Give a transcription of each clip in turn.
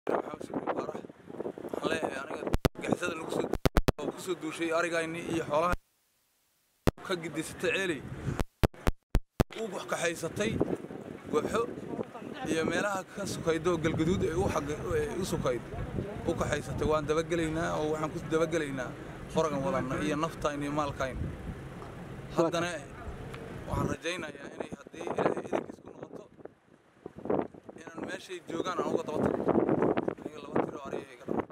waxaan leeyahay aniga gixisada lagu soo oo ku soo duushay arigayni iyo xoolaha ka gidisatay ceeley u kaxaysatay wabxo iyo meelaha ka sukaydo galgaduud ee u xagga ee u sukayd u kaxaysatay waan dabagelaynaa oo waxaan ku dabagelaynaa qoragan wadanna iyo naftayn iyo maalkayn haddana waxaan rajaynayaa inay haddii ilaahay idinkiis ku noqoto inaan meeshay joogaan aan uga daba tago aniga laba tiro ariga iga dhama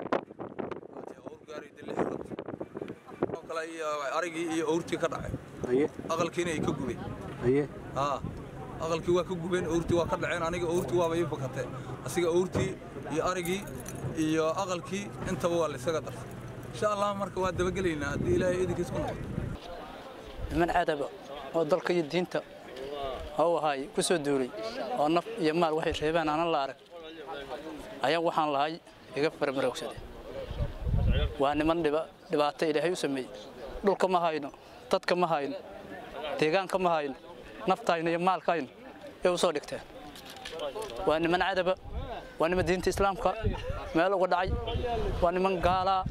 owr gaari dilli xirad oo kale iyo arigii iyo owrtii ka dhacay haye aqalkiina ay ka gubeen haye haa aqalkii waa ka gubeen owrtii waa ka dhaceen aniga owrtii waaba ii fakatee asiga owrtii iyo arigii iyo aqalkii intaba waa la isaga darsay insha allah marka waa dabagelaynaa haddii ilaahay idinkiis ku noqoto niman cadaba oo dalka iyo diinta hau ahaay ku soo duulay oo naf iyo maal waxay reebeen aanan la arag ayaa waxaan lahay iga farmaroogsade waa niman dhiba dhibaato ilaahay u sameeyey dhulka ma hayno dadka ma hayno deegaanka ma hayno naftayno iyo maalkayno ee u soo dhigteen waa niman cadaba waa niman diinta islaamka meel uga dhacay waa niman gaalaa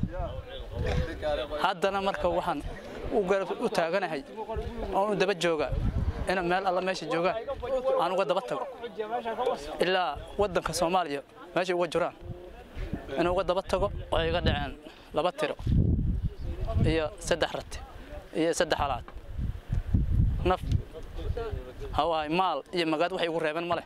haddana marka waxaan u garab u taaganahay oon u daba joogaa ina meel alla meesha joogaan aan uga daba tago ilaa waddanka soomaaliya meeshay uga jiraan in uga daba tago waxay iga dhaceen laba tiro iyo saddex rati iyo saddex halaad naf hawahay maal iyo magaad waxay igu reebeen ma leh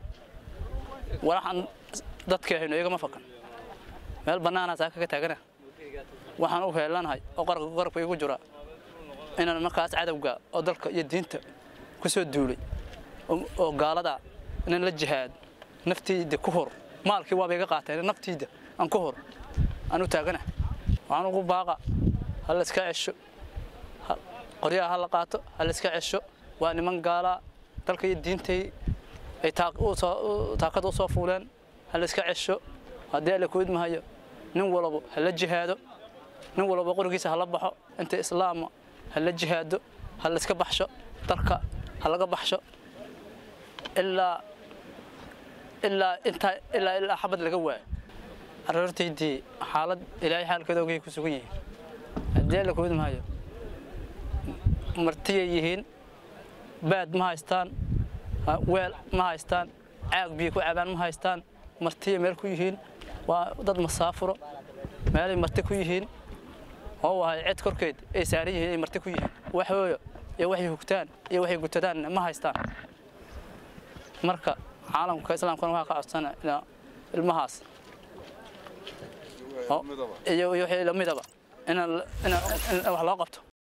waxaan dadkii hayno igama fakan meel bannaanaa saaka ka taagana waxaan u heelanahay oo qarka qarabka igu jira inaan markaas cadowga oo dalka iyo diinta ku soo duulay oo- oo gaalada inaan la jihaad naftiida ku hor maalkii waaba iga qaateen naftiida aan ku hor aan u taagana waxaan ugu baaqa ha la iska cesho ha- qoryaha ha la qaato ha la iska cesho waa niman gaalaa dalka iyo diintay ay taaq- u soo- u- taakada u soo fuuleen ha la iska cesho haddii alla ku idmahayo nin walba ha la jihaado nin walba qorigiisa ha la baxo inta islaama ha la jihaado ha la iska baxsho dalka ha laga baxsho ilaa ilaa intaa ilaa ilaa xabad laga waayo aroortaydii xaalad ilaahay xaalkeeda ogay ku sugan yihiin haddii alla ku idmahayo martiyay yihiin baad ma haystaan ha- weel ma haystaan caag biyo ku cabaan ma haystaan martiya meel ku yihiin waa dad masaafuro meelay marti ku yihiin oo wahay cid korkeed ay saaran yihiin ay marti ku yihiin wax hooyo iyo waxay hugtaan iyo waxay gutadaan ma haystaan marka caalamka islaamkana waxaa ka codsana inaa ilmahaas oo- iyo iyo wixii lamidaba inaan in wax loo qabto